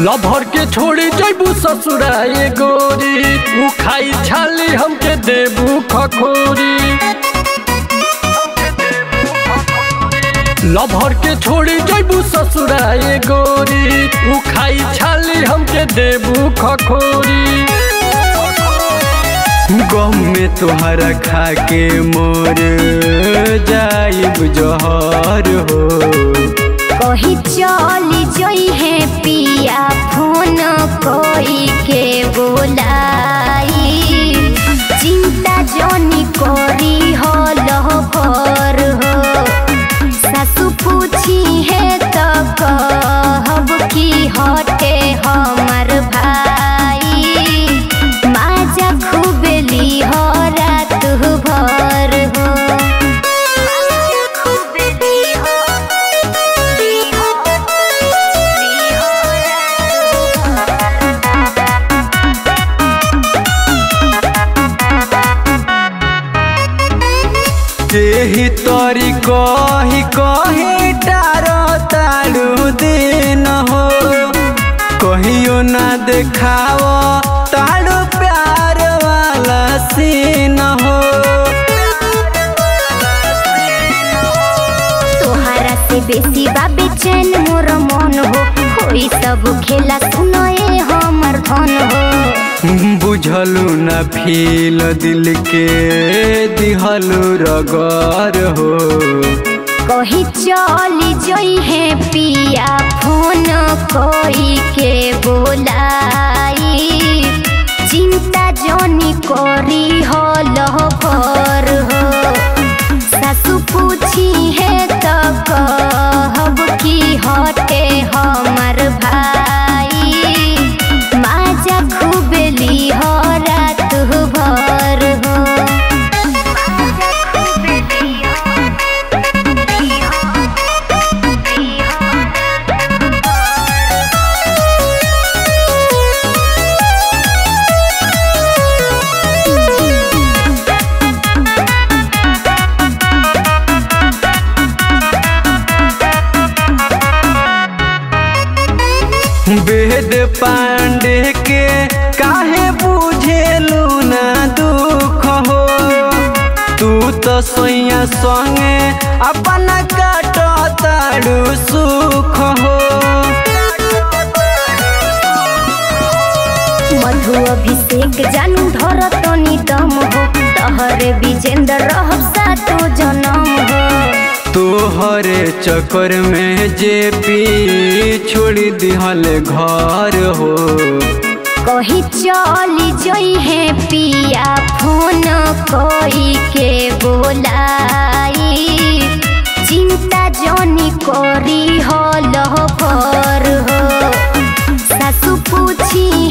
lover के छोड़ी जैबू ससुराए गोरी उ खाई छाली हमके देबू खखोरी लभर के छोड़ी जैबू ससुराए गोरी उ खाई छाली हमके देबू खखोरी गम में तोहरा खा के मोर जाइब जहर हो कही चली जई है पिया फोन कोई के बोलाई चिंता जनी करी हो लहर हो सासु पूछी है तो कहब की हटे हमर भाई माजा खूबेली हो रात भर हो खूबेली हो एही तरी कही कही डारो तारू दिन हो कहियो ना देखाव तारू प्यार वाला सीन हो तोहरा से बेसी बा बेचैन मोर मन हो होई सब खेला सुनए हमर धन हो बुझलू न फील दिल के दिहलू रगर हो कही चली जई है पिया फोन कोई के बोलाई चिंता जनी करी हो लहर हो सासु पूछी है तो कहब की हटे हमर भाई माजा खूबेली हो रात भर हो वेद पांडे के काहे बुझेलू ना दुख हो तू तो सोया संगे अपन काट तारू सुख हो मधु अभिषेक जानू धर तनी दम हो तहरे विजेंद्र रहब सातो जनम हो तोहरे चक्कर में जे पी छोड़ दिहल घर हो कही चली जई है पिया फोन कोई के बोलाई चिंता जनी करी हो लहर हो सासु पूछी